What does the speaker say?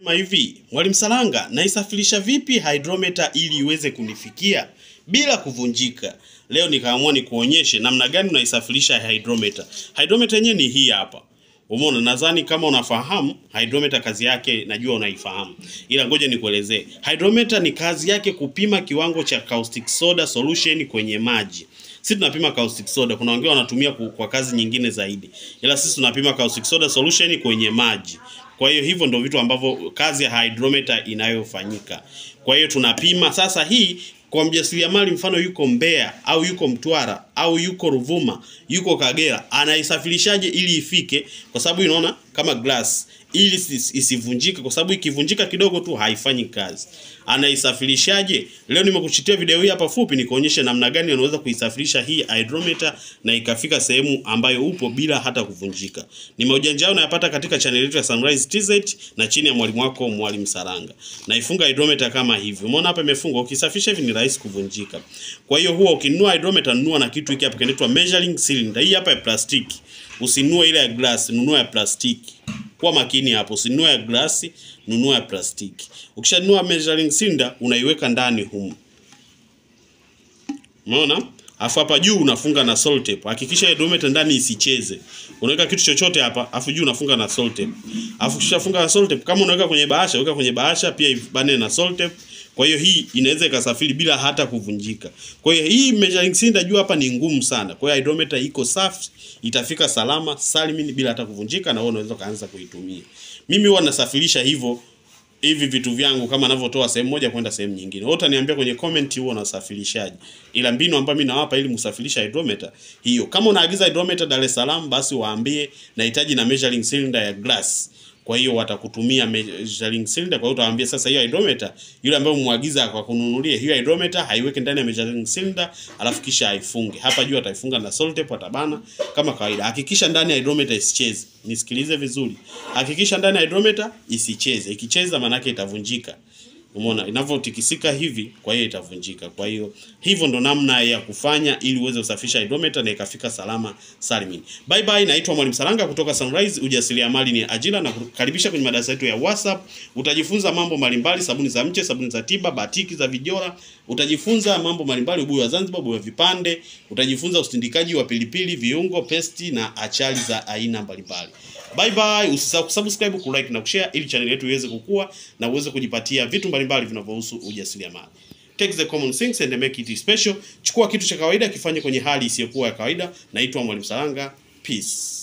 Sema hivi, Mwalimu Saranga, naisafirisha vipi hydrometer ili iweze kunifikia bila kuvunjika? Leo nikaamua nikuonyeshe namna gani unaisafirisha hydrometer. Hydrometer yenyewe ni hii hapa. Umeona, nadhani kama unafahamu hydrometer kazi yake najua unaifahamu. Ila ngoja nikuelezee. Hydrometer ni kazi yake kupima kiwango cha caustic soda solution kwenye maji. Sisi tunapima caustic soda, kuna wengine wanatumia ku- kwa kazi nyingine zaidi. Ila sisi tunapima caustic soda solution kwenye maji. Kwa hiyo hivyo ndio vitu ambavyo kazi ya hydrometer inayofanyika. Kwa hiyo tunapima sasa hii kwa mjasiriamali mfano yuko Mbeya au yuko Mtwara au yuko Ruvuma, yuko Kagera, anaisafirishaje ili ifike? Kwa sababu unaona kama glass ili isi- isivunjike, kwa sababu ikivunjika kidogo tu haifanyi kazi. Anaisafirishaje? Leo nimekuchitia video hii hapa fupi nikuonyeshe namna gani unaweza kuisafirisha hii hydrometer na ikafika sehemu ambayo upo bila hata kuvunjika. Ni maujanja yao unayapata katika channel yetu ya Sunrise TZ na chini ya mwalimu wako Mwalimu Saranga. Naifunga hydrometer kama hivi. Umeona hapa imefungwa, ukisafisha hivi ni rahisi kuvunjika. Kwa hiyo huwa ukinunua hydrometer nunua na kitu hiki hapa kinaitwa measuring cylinder. Hii hapa ya plastiki. Usinunue ile ya glass, nunua ya plastiki. Kuwa makini hapo, usinunue ya glasi, nunua ya plastiki. Ukishanunua measuring cylinder unaiweka ndani humu. Umeona? Afu hapa juu unafunga na salt tape. Hakikisha hydrometer ndani isicheze. Unaweka kitu chochote hapa, afu juu unafunga na salt tape. Afu ukishafunga na salt tape, kama unaweka kwenye bahasha, weka kwenye bahasha pia ibane na salt tape. Kwa hiyo hii inaweza ikasafiri bila hata kuvunjika. Kwa hiyo hii measuring cylinder juu hapa ni ngumu sana. Kwa hiyo hydrometer iko safi, itafika salama salimini bila hata kuvunjika na wewe unaweza kaanza kuitumia. Mimi huwa nasafirisha hivyo hivi vitu vyangu kama navyotoa sehemu moja kwenda sehemu nyingine. Wewe utaniambia kwenye comment huo unasafirishaje. Ila mbinu ambayo mimi nawapa ili msafirisha hydrometer hiyo. Kama unaagiza hydrometer Dar es Salaam basi waambie nahitaji na measuring cylinder ya glass. Kwa hiyo watakutumia measuring cylinder. Kwa hiyo utawaambia sasa hiyo hydrometer yule ambaye umwagiza kwa kununulia hiyo hydrometer haiweke ndani ya measuring cylinder alafu kisha aifunge. Hapa juu ataifunga na salt tape atabana kama kawaida. Hakikisha ndani ya hydrometer isicheze. Nisikilize vizuri. Hakikisha ndani ya hydrometer isicheze. Ikicheza manake itavunjika. Umeona inavyotikisika hivi, kwa hiyo itavunjika. Kwa hiyo hivyo ndo namna ya kufanya ili uweze kusafisha hydrometer na ikafika salama salimini. Bye bye, naitwa Mwalimu Saranga kutoka Sunrise. Ujasiriamali ni ajira, na kukaribisha kwenye madarasa yetu ya WhatsApp. Utajifunza mambo mbalimbali, sabuni za mche, sabuni za tiba, batiki za vijora. Utajifunza mambo mbalimbali, ubuyu wa Zanzibar, ubuyu wa vipande. Utajifunza usindikaji wa pilipili, viungo, pesti na achari za aina mbalimbali. Bye bye, usisahau kusubscribe, kulike na kushare ili channel yetu iweze kukua na uweze kujipatia vitu mbalimbali vinavyohusu ujasiriamali. Take the common things and make it special. Chukua kitu cha kawaida kifanye kwenye hali isiyokuwa ya kawaida. Naitwa Mwalimu Saranga. Peace.